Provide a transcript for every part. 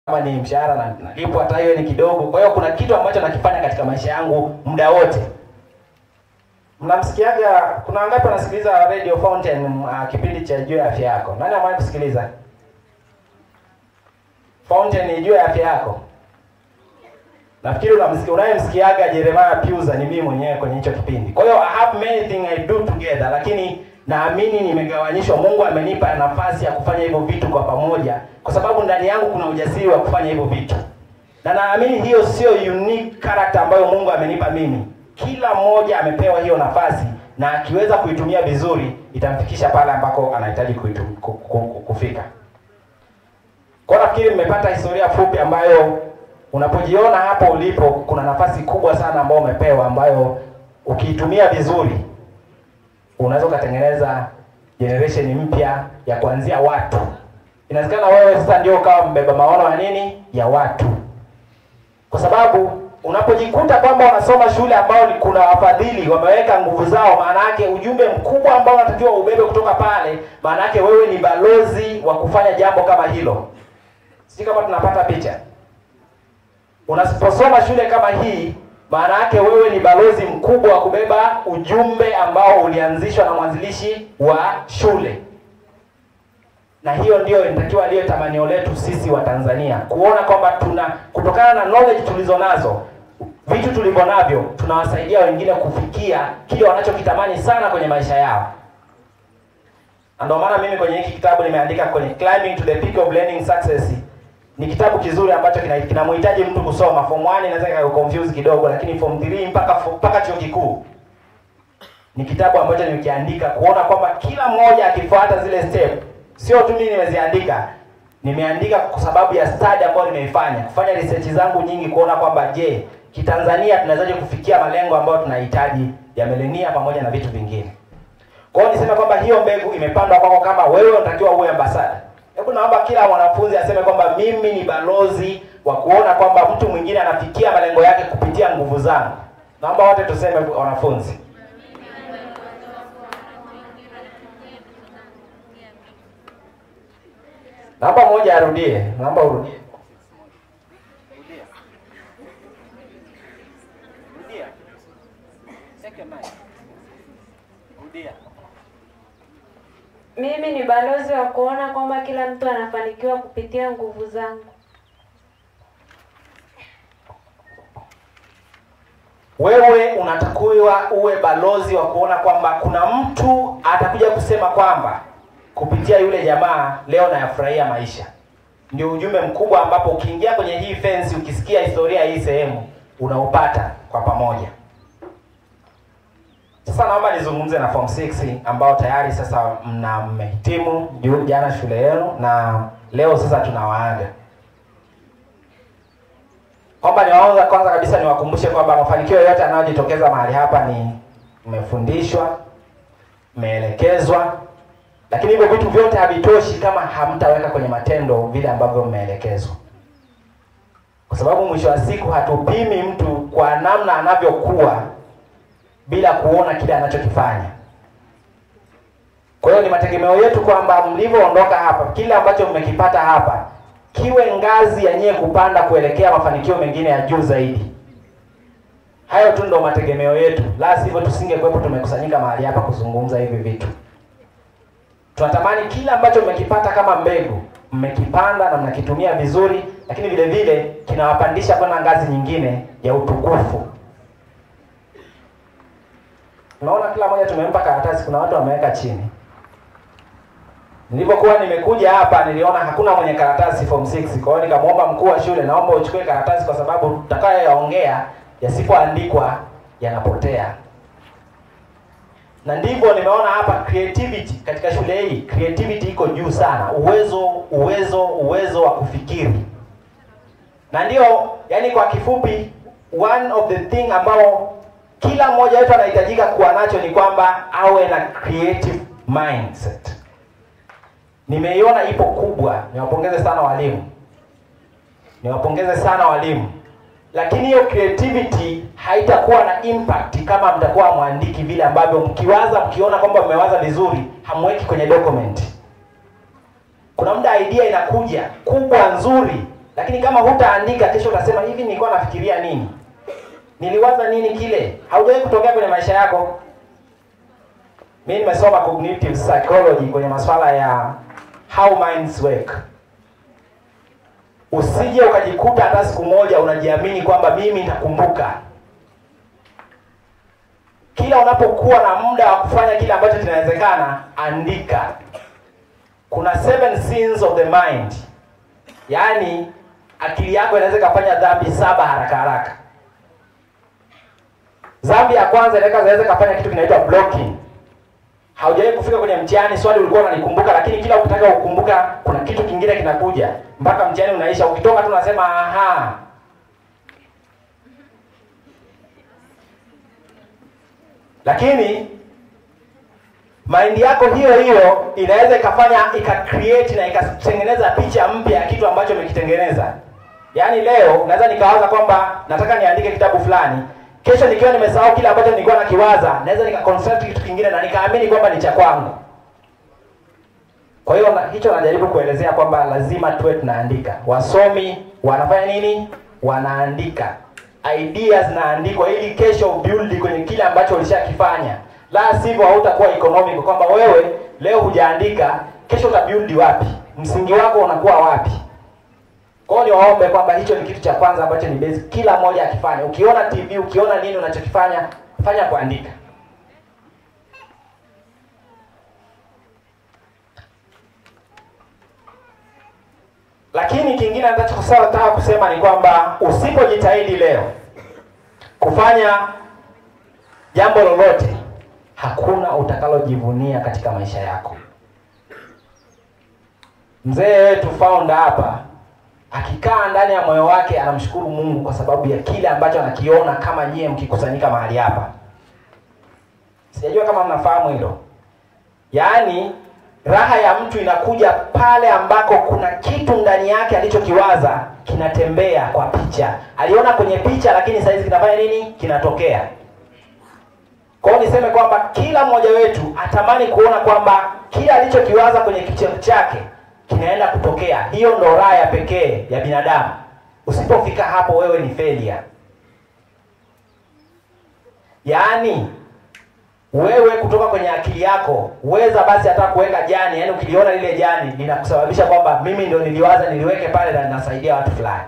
kama ni mshahara na nalipwa hata hiyo ni kidogo. Kwa hiyo kuna kitu ambacho nakifanya katika maisha yangu muda wote. Mnamsikiaga, kuna wangapi wanasikiliza Radio Fountain uh, kipindi cha juu ya afya yako? Nani amewahi kusikiliza Fountain juu ya afya yako? Nafikiri unamsikia unayemsikiaga Jeremiah Piuza ni mimi mwenyewe kwenye hicho kipindi. Kwa hiyo I have many things I do together, lakini naamini nimegawanyishwa. Mungu amenipa nafasi ya kufanya hivyo vitu kwa pamoja, kwa sababu ndani yangu kuna ujasiri wa kufanya hivyo vitu, na naamini hiyo sio unique character ambayo Mungu amenipa mimi. Kila mmoja amepewa hiyo nafasi, na akiweza kuitumia vizuri itamfikisha pale ambako anahitaji kuitum- ku- ku- ku- kufika. Kwa hiyo nafikiri mmepata historia fupi ambayo unapojiona hapo ulipo, kuna nafasi kubwa sana ambayo umepewa, ambayo ukiitumia vizuri unaweza ukatengeneza generation mpya ya kuanzia watu. Inawezekana wewe sasa ndio ukawa mbeba maono ya nini ya watu, kwa sababu unapojikuta kwamba unasoma shule ambayo ni kuna wafadhili wameweka nguvu zao, maana yake ujumbe mkubwa ambao unatakiwa ubebe kutoka pale, maana yake wewe ni balozi wa kufanya jambo kama hilo. Sijui kama tunapata picha. Unaposoma shule kama hii, maana yake wewe ni balozi mkubwa wa kubeba ujumbe ambao ulianzishwa na mwanzilishi wa shule, na hiyo ndio inatakiwa liyo tamanio letu sisi wa Tanzania, kuona kwamba tuna kutokana na knowledge tulizo nazo, vitu tulivyo navyo, tunawasaidia wengine kufikia kile wanachokitamani sana kwenye maisha yao. Na ndio maana mimi kwenye hiki kitabu nimeandika kwenye Climbing to the Peak of Learning Success ni kitabu kizuri ambacho kina- kinamhitaji mtu kusoma. Form 1 inaweza ikakuconfuse kidogo, lakini form 3 mpaka fo- mpaka chuo kikuu ni kitabu ambacho nimekiandika kuona kwamba kila mmoja akifuata zile step, sio tu mimi nimeziandika, nimeandika kwa sababu ya study ambayo nimeifanya, kufanya research zangu nyingi, kuona kwamba je, kitanzania tunawezaje kufikia malengo ambayo tunahitaji ya milenia pamoja na vitu vingine. Kwa hiyo niseme kwamba hiyo mbegu imepandwa kwako, kama wewe unatakiwa uwe ambasada. Hebu naomba kila mwanafunzi aseme kwamba mimi ni balozi wa kuona kwamba mtu mwingine anafikia malengo yake kupitia nguvu zangu. Naomba wote tuseme wanafunzi. Naomba mmoja arudie. Naomba urudie. Rudia. Second mic. Rudia. Mimi ni balozi wa kuona kwamba kila mtu anafanikiwa kupitia nguvu zangu. Wewe unatakiwa uwe balozi wa kuona kwamba kuna mtu atakuja kusema kwamba kupitia yule jamaa leo nayafurahia maisha. Ndio ujumbe mkubwa ambapo ukiingia kwenye hii fence, ukisikia historia ya hii sehemu unaupata kwa pamoja. Sasa naomba nizungumze na form 6 ambao tayari sasa mna mmehitimu ju- jana shule yenu na leo sasa tunawaaga kwamba niwaanza kwanza kabisa niwakumbushe kwamba mafanikio yote yanayojitokeza mahali hapa ni mmefundishwa, mmeelekezwa, lakini hivyo vitu vyote havitoshi kama hamtaweka kwenye matendo vile ambavyo mmeelekezwa, kwa sababu mwisho wa siku hatupimi mtu kwa namna anavyokuwa bila kuona kile anachokifanya. Kwa hiyo ni mategemeo yetu kwamba mlivyoondoka hapa, kile ambacho mmekipata hapa kiwe ngazi ya nyie kupanda kuelekea mafanikio mengine ya juu zaidi. Hayo tu ndo mategemeo yetu, la sivyo tusingekuwepo tumekusanyika mahali hapa kuzungumza hivi vitu. Tunatamani kila ambacho mmekipata kama mbegu mmekipanda na mnakitumia vizuri, lakini vile vile kinawapandisha kwenda ngazi nyingine ya utukufu. Unaona, kila mmoja tumempa karatasi, kuna watu wameweka chini. Nilipokuwa nimekuja hapa niliona hakuna mwenye karatasi form 6. Kwa hiyo nikamwomba mkuu wa shule, naomba uchukue karatasi kwa sababu tutakayoyaongea yasipoandikwa yanapotea. Na ndivyo nimeona hapa creativity katika shule hii, creativity iko juu sana, uwezo uwezo uwezo wa kufikiri. Na ndio yani, kwa kifupi, one of the thing ambao kila mmoja wetu anahitajika kuwa nacho ni kwamba awe na creative mindset. Nimeiona ipo kubwa. Niwapongeze sana walimu, niwapongeze sana walimu, lakini hiyo creativity haitakuwa na impact kama mtakuwa mwandiki vile ambavyo mkiwaza, mkiona kwamba mmewaza vizuri, hamweki kwenye document. Kuna muda idea inakuja kubwa nzuri, lakini kama hutaandika kesho utasema hivi nilikuwa nafikiria nini niliwaza nini kile haujawahi kutokea kwenye maisha yako mi nimesoma cognitive psychology kwenye masuala ya how minds work usije ukajikuta hata siku moja unajiamini kwamba mimi nitakumbuka kila unapokuwa na muda wa kufanya kile ambacho kinawezekana andika kuna seven sins of the mind yaani akili yako inaweza ikafanya dhambi saba haraka haraka dhambi ya kwanza inaweza inaweza ikafanya kitu kinaitwa blocking haujawahi kufika kwenye mtihani swali ulikuwa unalikumbuka lakini kila ukitaka kukumbuka kuna kitu kingine kinakuja mpaka mtihani unaisha ukitoka tu unasema aha lakini mind yako hiyo hiyo inaweza ikafanya ika create na ikatengeneza picha mpya ya kitu ambacho umekitengeneza yaani leo naweza nikawaza kwamba nataka niandike kitabu fulani kesho nikiwa nimesahau kile ambacho nilikuwa nakiwaza naweza nikaconstruct kitu kingine na nikaamini kwamba ni cha kwangu kwa hiyo na, hicho najaribu kuelezea kwamba lazima tuwe tunaandika wasomi wanafanya nini wanaandika ideas zinaandikwa ili kesho build kwenye kile ambacho ulishakifanya la sivyo hautakuwa economic kwamba wewe leo hujaandika kesho utabuild wapi msingi wako unakuwa wapi kwa hiyo niwaombe kwamba hicho ni kitu cha kwanza ambacho ni basic kila mmoja akifanya ukiona tv ukiona nini unachokifanya fanya kuandika lakini kingine nataka kusema ni kwamba usipojitahidi leo kufanya jambo lolote hakuna utakalojivunia katika maisha yako mzee wetu founder hapa akikaa ndani ya moyo wake anamshukuru mungu kwa sababu ya kile ambacho anakiona kama nyie mkikusanyika mahali hapa sijajua kama mnafahamu hilo yaani raha ya mtu inakuja pale ambako kuna kitu ndani yake alichokiwaza kinatembea kwa picha aliona kwenye picha lakini saizi kinafanya nini kinatokea kwao niseme kwamba kila mmoja wetu atamani kuona kwamba kile alichokiwaza kwenye kicheko chake kinaenda kutokea hiyo ndo raha ya pekee ya binadamu usipofika hapo wewe ni failure yaani wewe kutoka kwenye akili yako weza basi hata kuweka jani yaani ukiliona lile jani linakusababisha kwamba mimi ndio niliwaza niliweke pale na linasaidia watu fulani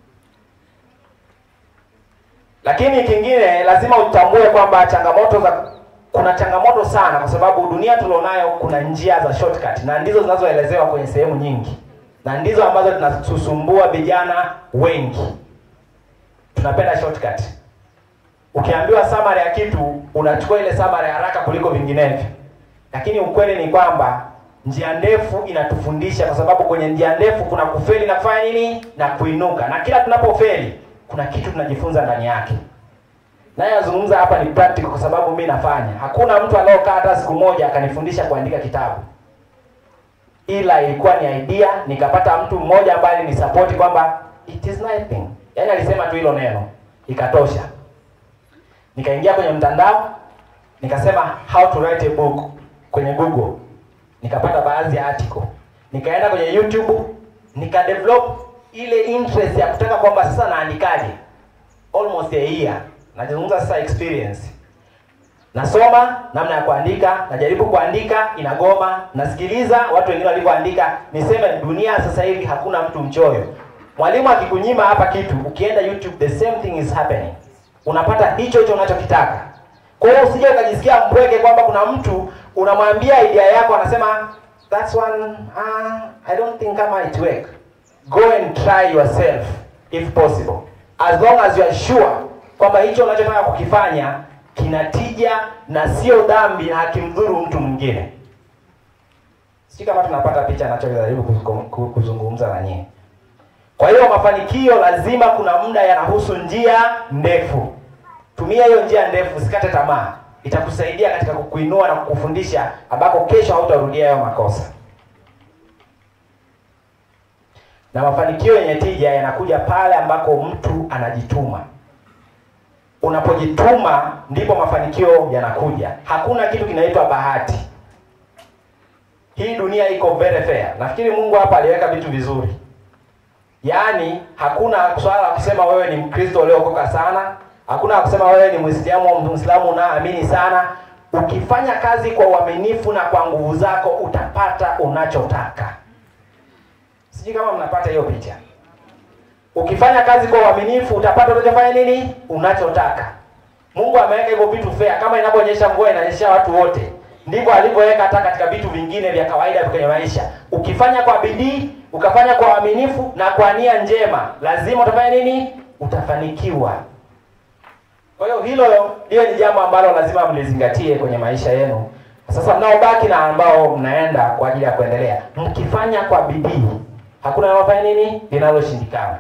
lakini kingine lazima utambue kwamba changamoto za kuna changamoto sana kwa sababu dunia tulionayo kuna njia za shortcut na ndizo zinazoelezewa kwenye sehemu nyingi na ndizo ambazo zinatusumbua vijana wengi tunapenda shortcut ukiambiwa summary ya kitu unachukua ile summary haraka kuliko vinginevyo lakini ukweli ni kwamba njia ndefu inatufundisha kwa sababu kwenye njia ndefu kuna kufeli na kufanya nini na kuinuka na kila tunapofeli kuna kitu tunajifunza ndani yake naye azungumza hapa ni practical kwa sababu mi nafanya hakuna mtu anaokaa hata siku moja akanifundisha kuandika kitabu ila ilikuwa ni idea nikapata mtu mmoja ambaye ni support kwamba it is nothing yaani alisema tu hilo neno ikatosha nikaingia kwenye mtandao nikasema how to write a book kwenye google nikapata baadhi ya article nikaenda kwenye youtube nikadevelop ile interest ya kutaka kwamba sasa naandikaje almost a year nazungumza sasa experience nasoma namna ya kuandika najaribu kuandika inagoma nasikiliza watu wengine walivyoandika niseme dunia sasa hivi hakuna mtu mchoyo mwalimu akikunyima hapa kitu ukienda youtube the same thing is happening unapata hicho hicho unachokitaka kwa hiyo usije ukajisikia mpweke kwamba kuna mtu unamwambia idea yako anasema that's one uh, i don't think kama it work go and try yourself if possible as long as you are sure kwamba hicho unachotaka kukifanya kina tija na sio dhambi na hakimdhuru mtu mwingine sijui kama tunapata picha nachojaribu kuzungumza na nyie kwa hiyo mafanikio lazima kuna muda yanahusu njia ndefu tumia hiyo njia ndefu usikate tamaa itakusaidia katika kukuinua na kukufundisha ambako kesho hautarudia hayo makosa na mafanikio yenye tija yanakuja pale ambako mtu anajituma unapojituma ndipo mafanikio yanakuja hakuna kitu kinaitwa bahati hii dunia iko very fair nafikiri mungu hapa aliweka vitu vizuri yaani hakuna swala la kusema wewe ni mkristo uliokoka sana hakuna kusema wewe ni mwislamu au mwislamu unaamini sana ukifanya kazi kwa uaminifu na kwa nguvu zako utapata unachotaka sijui kama mnapata hiyo picha ukifanya kazi kwa uaminifu utapata unachofanya nini unachotaka mungu ameweka hivyo vitu fair kama inavyonyesha mvua inanyesha watu wote ndivyo alivyoweka hata katika vitu vingine vya kawaida kwenye maisha ukifanya kwa bidii ukafanya kwa uaminifu na kwa nia njema lazima utafanya nini utafanikiwa kwa hiyo hilo hiyo ni jambo ambalo lazima mlizingatie kwenye maisha yenu sasa mnaobaki na ambao mnaenda kwa ajili ya kuendelea mkifanya kwa bidii hakuna linalofanya nini linaloshindikana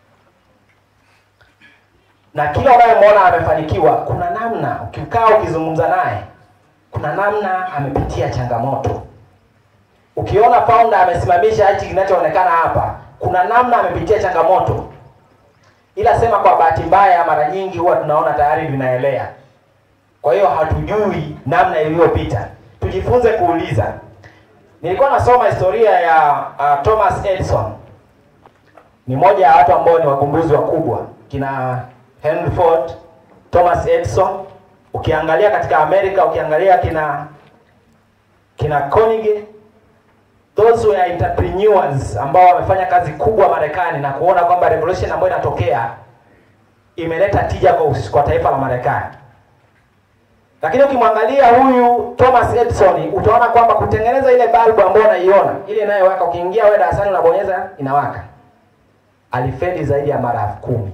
na kila unayemwona amefanikiwa kuna namna ukikaa ukizungumza naye kuna namna amepitia changamoto ukiona founder amesimamisha hichi kinachoonekana hapa kuna namna amepitia changamoto ila sema kwa bahati mbaya mara nyingi huwa tunaona tayari vinaelea kwa hiyo hatujui namna iliyopita tujifunze kuuliza nilikuwa nasoma historia ya uh, thomas edison ni moja ya watu ambao ni wagumbuzi wakubwa kina henry ford thomas edison ukiangalia katika amerika ukiangalia kina kina Carnegie those were entrepreneurs ambao wamefanya kazi kubwa Marekani na kuona kwamba revolution ambayo inatokea imeleta tija kwa, us- kwa taifa la Marekani. Lakini ukimwangalia huyu Thomas Edison utaona kwamba kutengeneza ile balbu ambayo unaiona ile inayowaka, ukiingia wewe darasani unabonyeza inawaka, alifeli zaidi ya mara elfu kumi.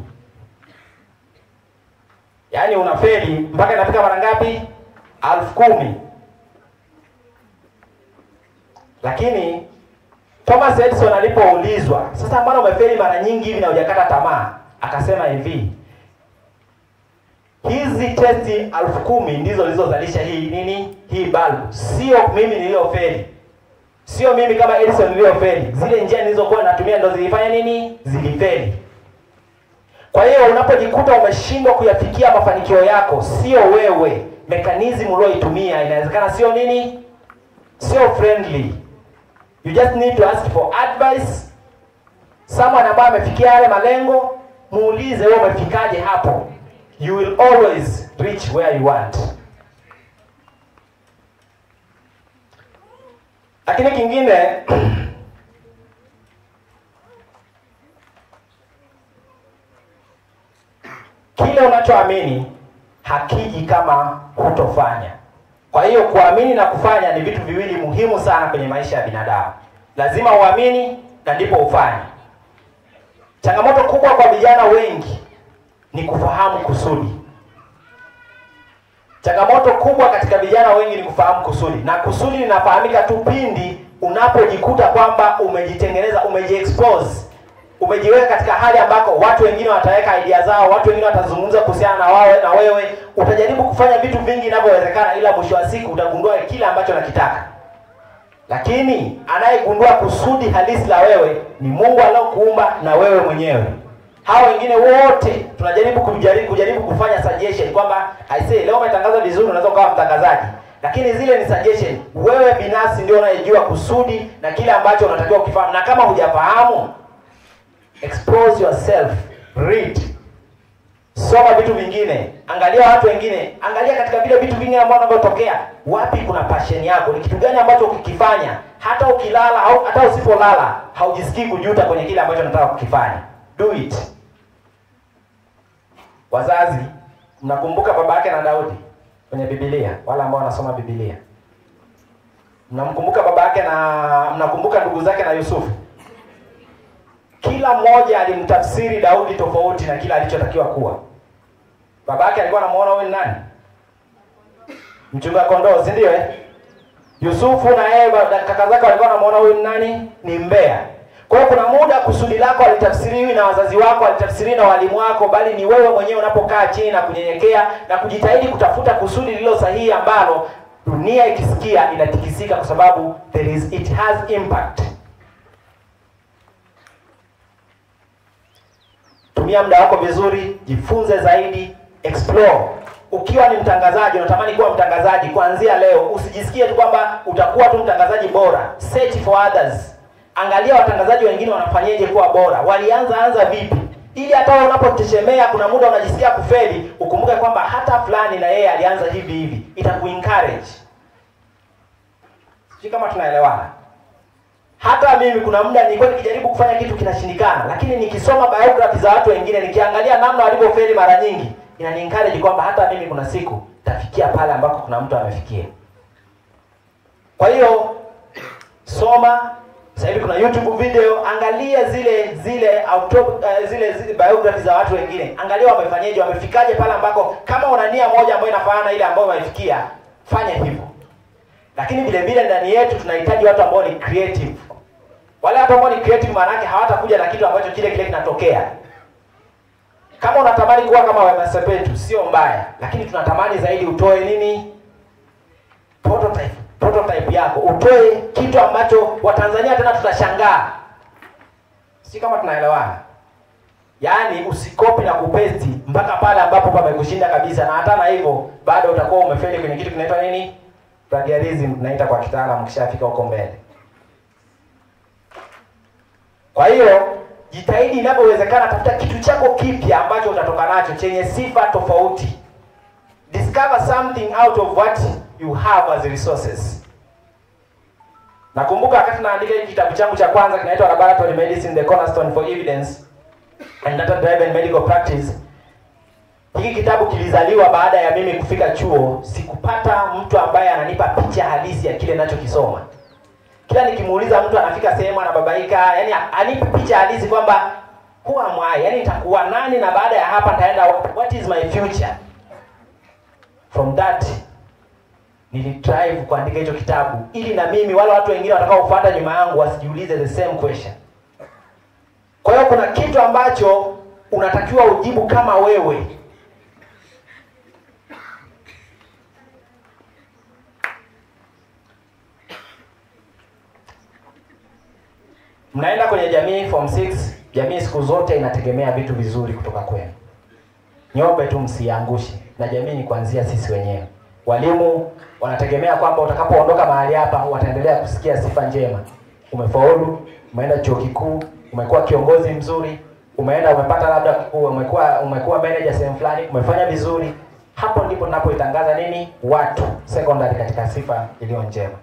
Yaani unafeli mpaka inafika mara ngapi? elfu kumi. Lakini Thomas Edison alipoulizwa, sasa mbona umefeli mara nyingi hivi na hujakata tamaa? Akasema hivi, hizi testi elfu kumi ndizo zilizozalisha hii nini, hii balbu, sio mimi niliyofeli, sio mimi kama Edison niliyofeli. Zile njia nilizokuwa natumia ndo zilifanya nini, zilifeli. Kwa hiyo unapojikuta umeshindwa kuyafikia mafanikio yako, sio wewe, mekanizmu ulioitumia inawezekana sio nini, sio friendly. You just need to ask for advice. Someone ambaye amefikia yale malengo, muulize wewe umefikaje hapo. You will always reach where you want. Lakini kingine kile unachoamini hakiji kama hutofanya. Kwa hiyo kuamini na kufanya ni vitu viwili muhimu sana kwenye maisha ya binadamu. Lazima uamini na ndipo ufanye. Changamoto kubwa kwa vijana wengi ni kufahamu kusudi. Changamoto kubwa katika vijana wengi ni kufahamu kusudi, na kusudi linafahamika tu pindi unapojikuta kwamba umejitengeneza, umejiexpose, umejiweka katika hali ambako watu wengine wataweka idea zao, watu wengine watazungumza kuhusiana na wawe na wewe. Utajaribu kufanya vitu vingi inavyowezekana, ila mwisho wa siku utagundua kile ambacho nakitaka. Lakini anayegundua kusudi halisi la wewe ni Mungu aliyokuumba na wewe mwenyewe. Hao wengine wote tunajaribu kujaribu, kujaribu kufanya suggestion kwamba I say leo umetangaza vizuri, unaweza ukawa mtangazaji, lakini zile ni suggestion. Wewe binafsi ndio unayejua kusudi na kile ambacho unatakiwa kukifahamu, na kama hujafahamu expose yourself, read, soma vitu vingine, angalia watu wengine, angalia katika vile vitu vingine ambavyo vinavyotokea, wapi kuna passion yako, ni kitu gani ambacho ukikifanya hata ukilala au hata usipolala haujisikii kujuta kwenye kile ambacho unataka kukifanya. Do it. Wazazi, mnakumbuka baba yake na Daudi kwenye Biblia, wale ambao wanasoma Biblia, mnamkumbuka baba yake na mnakumbuka ndugu zake na Yusufu kila mmoja alimtafsiri Daudi tofauti na kila alichotakiwa kuwa. Baba yake alikuwa anamuona huyu ni nani? Mchunga kondoo, si ndio eh? Yusufu na yeye ba- kaka zake walikuwa wanamuona huyu ni nani? Ni mbea. Kwa hiyo kuna muda kusudi lako alitafsiriwi na wazazi wako, alitafsiriwi na walimu wako, bali ni wewe mwenyewe unapokaa chini na kunyenyekea na kujitahidi kutafuta kusudi lililo sahihi ambalo dunia ikisikia inatikisika, kwa sababu there is it has impact. tumia muda wako vizuri, jifunze zaidi, explore. Ukiwa ni mtangazaji, unatamani kuwa mtangazaji, kuanzia leo usijisikie tu kwamba utakuwa tu mtangazaji bora. Search for others, angalia watangazaji wengine wanafanyaje kuwa bora walianza anza vipi ili hata wewe unapotetemea kuna muda unajisikia kufeli ukumbuke kwamba hata fulani na yeye alianza hivi hivi itakuencourage sijui kama tunaelewana hata mimi kuna muda nilikuwa nikijaribu kufanya kitu kinashindikana lakini nikisoma biography za watu wengine nikiangalia namna walivyofeli mara nyingi inaniencourage kwamba hata mimi kuna siku tafikia pale ambako kuna mtu amefikia kwa hiyo soma sasa hivi kuna youtube video angalia zile zile auto, uh, zile, zile biography za watu wengine angalia wamefanyaje wamefikaje pale ambako kama una nia moja ambayo inafanana ile ambayo wamefikia fanya hivyo lakini vile vile ndani yetu tunahitaji watu ambao ni creative wale watu ambao ni creative maana yake hawatakuja na kitu ambacho kile kile kinatokea kama unatamani kuwa kama Wema Sepetu sio mbaya lakini tunatamani zaidi utoe nini prototype prototype yako utoe kitu ambacho watanzania tena tutashangaa si kama tunaelewana yaani usikopi na kupesti mpaka pale ambapo pamekushinda kabisa na hata na hivyo bado utakuwa umefeli kwenye kitu kinaitwa nini plagiarism tunaita kwa kitaalamu kishafika huko mbele kwa hiyo jitahidi inavyowezekana tafuta kitu chako kipya ambacho utatoka nacho chenye sifa tofauti discover something out of what you have as resources nakumbuka wakati naandika hiki kitabu changu cha kwanza kinaitwa laboratory medicine the cornerstone for evidence and data driven medical practice hiki kitabu kilizaliwa baada ya mimi kufika chuo sikupata mtu ambaye ananipa picha halisi ya kile ninachokisoma kila nikimuuliza mtu anafika sehemu anababaika yani anipi picha halisi kwamba who am I yani nitakuwa nani na baada ya hapa nitaenda what is my future from that nilitrive kuandika hicho kitabu ili na mimi wale watu wengine watakaofuata nyuma yangu wasijiulize the same question kwa hiyo kuna kitu ambacho unatakiwa ujibu kama wewe mnaenda kwenye jamii form 6 jamii siku zote inategemea vitu vizuri kutoka kwenu nyombe tu msiangushe na jamii ni kuanzia sisi wenyewe walimu wanategemea kwamba utakapoondoka mahali hapa wataendelea kusikia sifa njema umefaulu umeenda chuo kikuu umekuwa kiongozi mzuri umeenda umepata labda umekuwa umekuwa manager sehemu fulani umefanya vizuri hapo ndipo tunapoitangaza nini watu secondary katika sifa iliyo njema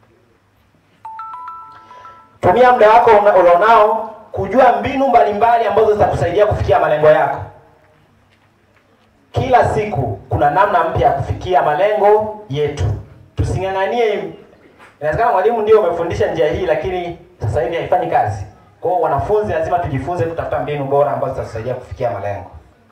tumia muda wako ulionao kujua mbinu mbalimbali ambazo zitakusaidia kufikia malengo yako kila siku kuna namna mpya ya kufikia malengo yetu tusing'ang'anie inawezekana mwalimu ndio umefundisha njia hii lakini sasa hivi haifanyi kazi kwa hiyo wanafunzi lazima tujifunze kutafuta mbinu bora ambazo zitatusaidia kufikia malengo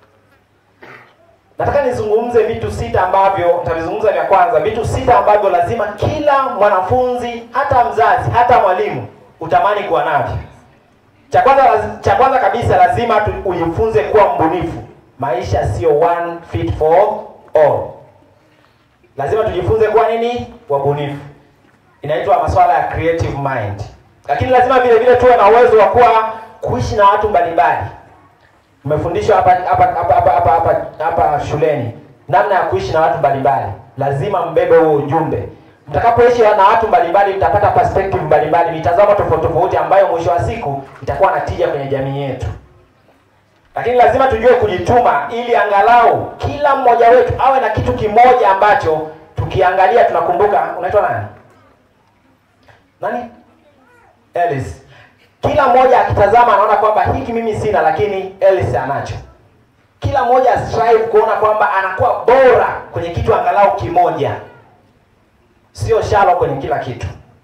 nataka nizungumze vitu sita ambavyo nitavizungumza vya kwanza vitu sita ambavyo lazima kila mwanafunzi hata mzazi hata mwalimu utamani kuwa navyo cha kwanza cha kwanza kabisa lazima ujifunze kuwa mbunifu maisha sio one fit for all lazima tujifunze kuwa nini wabunifu inaitwa masuala ya creative mind lakini lazima vile vile tuwe na uwezo wa kuwa kuishi na watu mbalimbali umefundishwa hapa hapa hapa hapa hapa hapa hapa shuleni namna ya kuishi na watu mbalimbali lazima mbebe huo ujumbe mtakapoishi na watu mbalimbali mtapata perspective mbalimbali mitazamo tofauti tofauti ambayo mwisho wa siku itakuwa na tija kwenye jamii yetu lakini lazima tujue kujituma ili angalau kila mmoja wetu awe na kitu kimoja ambacho tukiangalia tunakumbuka unaitwa nani nani Ellis kila mmoja akitazama anaona kwamba hiki mimi sina lakini Ellis anacho kila mmoja strive kuona kwamba anakuwa bora kwenye kitu angalau kimoja sio shalo kwenye kila kitu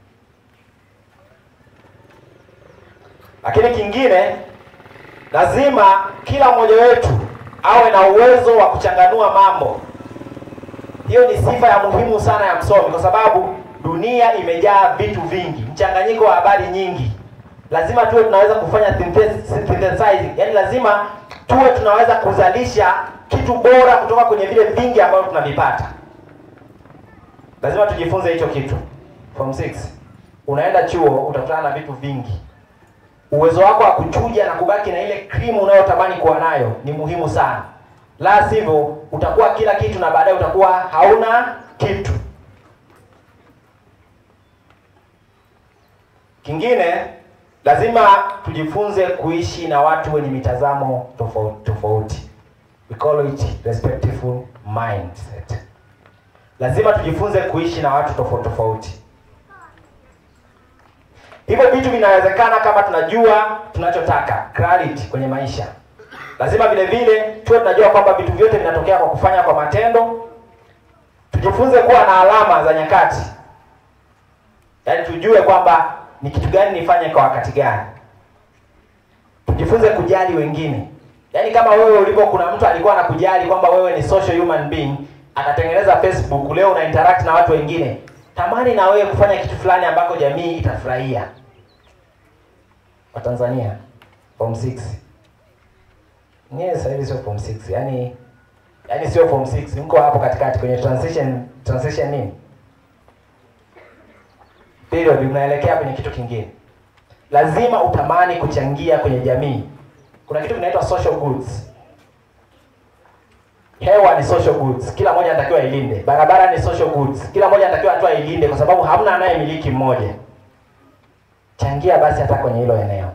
lakini kingine lazima kila mmoja wetu awe na uwezo wa kuchanganua mambo hiyo ni sifa ya muhimu sana ya msomi kwa sababu dunia imejaa vitu vingi mchanganyiko wa habari nyingi lazima tuwe tunaweza kufanya synthesizing yani lazima tuwe tunaweza kuzalisha kitu bora kutoka kwenye vile vingi ambavyo tunavipata lazima tujifunze hicho kitu form 6 unaenda chuo utakutana na vitu vingi uwezo wako wa kuchuja na kubaki na ile krimu unayotamani kuwa nayo ni muhimu sana la sivyo utakuwa kila kitu na baadaye utakuwa hauna kitu kingine lazima tujifunze kuishi na watu wenye mitazamo tofauti tofauti. We call it respectful mindset. Lazima tujifunze kuishi na watu tofauti tofauti. Hivyo vitu vinawezekana kama tunajua tunachotaka, clarity kwenye maisha. Lazima vile vile tuwe tunajua kwamba vitu vyote vinatokea kwa kufanya kwa matendo. Tujifunze kuwa na alama za nyakati, yaani tujue kwamba ni kitu gani nifanye kwa wakati gani. Tujifunze kujali wengine, yaani kama wewe ulivyo, kuna mtu alikuwa anakujali kwamba wewe ni social human being, akatengeneza Facebook, leo una interact na watu wengine, tamani na wewe kufanya kitu fulani ambako jamii itafurahia. Watanzania form 6 nyewe sasa hivi sio form 6 yani yani sio form 6 mko hapo katikati kwenye transition transition nini period mnaelekea kwenye kitu kingine lazima utamani kuchangia kwenye jamii kuna kitu kinaitwa social goods hewa ni social goods kila mmoja anatakiwa ilinde barabara ni social goods kila mmoja anatakiwa atoa ilinde kwa sababu hamna anayemiliki mmoja changia basi hata kwenye hilo eneo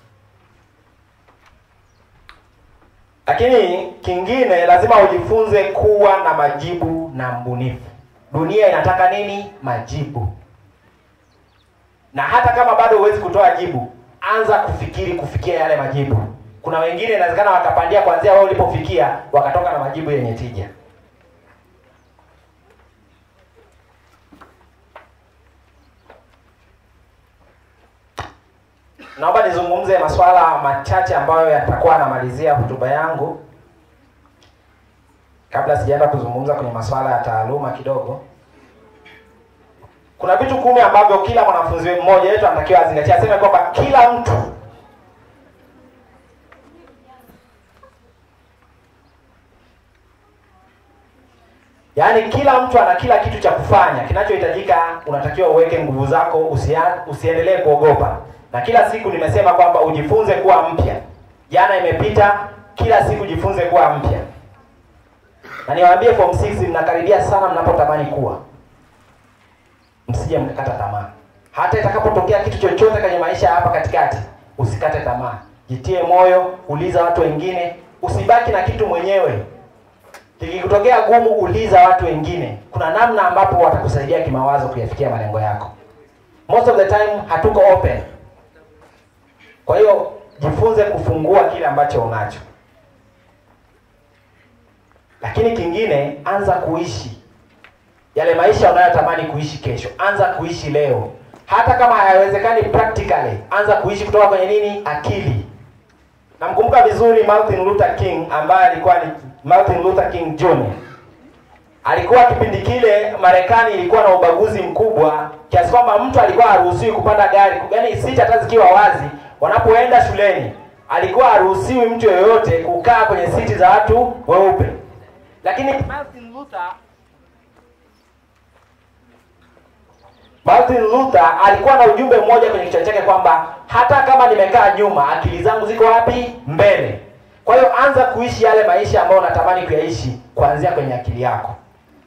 lakini kingine lazima ujifunze kuwa na majibu na mbunifu dunia inataka nini majibu na hata kama bado huwezi kutoa jibu anza kufikiri kufikia yale majibu kuna wengine inawezekana wakapandia kuanzia wewe ulipofikia wakatoka na majibu yenye tija naomba nizungumze masuala machache ambayo yatakuwa anamalizia hotuba yangu kabla sijaenda kuzungumza kwenye masuala ya taaluma kidogo kuna vitu kumi ambavyo kila mwanafunzi mmoja wetu anatakiwa azingatia aseme kwamba kila mtu yaani kila mtu ana kila kitu cha kufanya kinachohitajika unatakiwa uweke nguvu zako usia, usiendelee kuogopa na kila siku nimesema kwamba ujifunze kuwa mpya jana imepita kila siku jifunze kuwa mpya na niwaambie form 6 mnakaribia sana mnapotamani kuwa msije mkakata tamaa hata itakapotokea kitu chochote kwenye maisha hapa katikati usikate tamaa jitie moyo uliza watu wengine usibaki na kitu mwenyewe likikutokea gumu uliza watu wengine kuna namna ambapo watakusaidia kimawazo kuyafikia malengo yako most of the time hatuko open kwa hiyo jifunze kufungua kile ambacho unacho lakini kingine anza kuishi yale maisha unayotamani kuishi kesho anza kuishi leo hata kama hayawezekani practically anza kuishi kutoka kwenye nini akili namkumbuka vizuri Martin Luther King ambaye alikuwa ni Martin Luther King Jr. Alikuwa kipindi kile Marekani ilikuwa na ubaguzi mkubwa kiasi kwamba mtu alikuwa haruhusiwi kupanda gari, yaani siti hata zikiwa wazi, wanapoenda shuleni alikuwa haruhusiwi mtu yoyote kukaa kwenye siti za watu weupe. Lakini Martin Luther Martin Luther alikuwa na ujumbe mmoja kwenye kichwa chake kwamba hata kama nimekaa nyuma, akili zangu ziko wapi? Mbele. Kwa hiyo anza kuishi yale maisha ambayo unatamani kuyaishi kuanzia kwenye akili yako.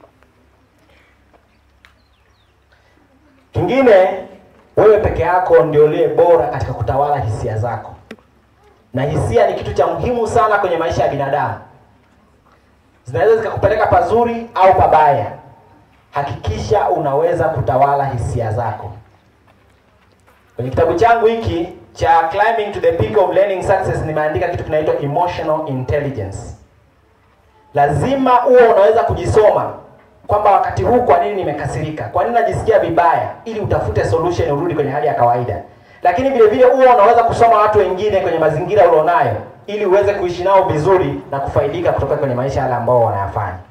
Kingine, wewe peke yako ndio uliye bora katika kutawala hisia zako, na hisia ni kitu cha muhimu sana kwenye maisha ya binadamu. Zinaweza zikakupeleka pazuri au pabaya. Hakikisha unaweza kutawala hisia zako. Kwenye kitabu changu hiki cha Climbing to the Peak of Learning Success nimeandika kitu kinaitwa emotional intelligence. Lazima uwe unaweza kujisoma kwamba wakati huu kwa nini nimekasirika, kwa nini najisikia vibaya, ili utafute solution urudi kwenye hali ya kawaida. Lakini vile vile uwe unaweza kusoma watu wengine kwenye mazingira ulionayo, ili uweze kuishi nao vizuri na kufaidika kutoka kwenye maisha yale ambao wanayafanya.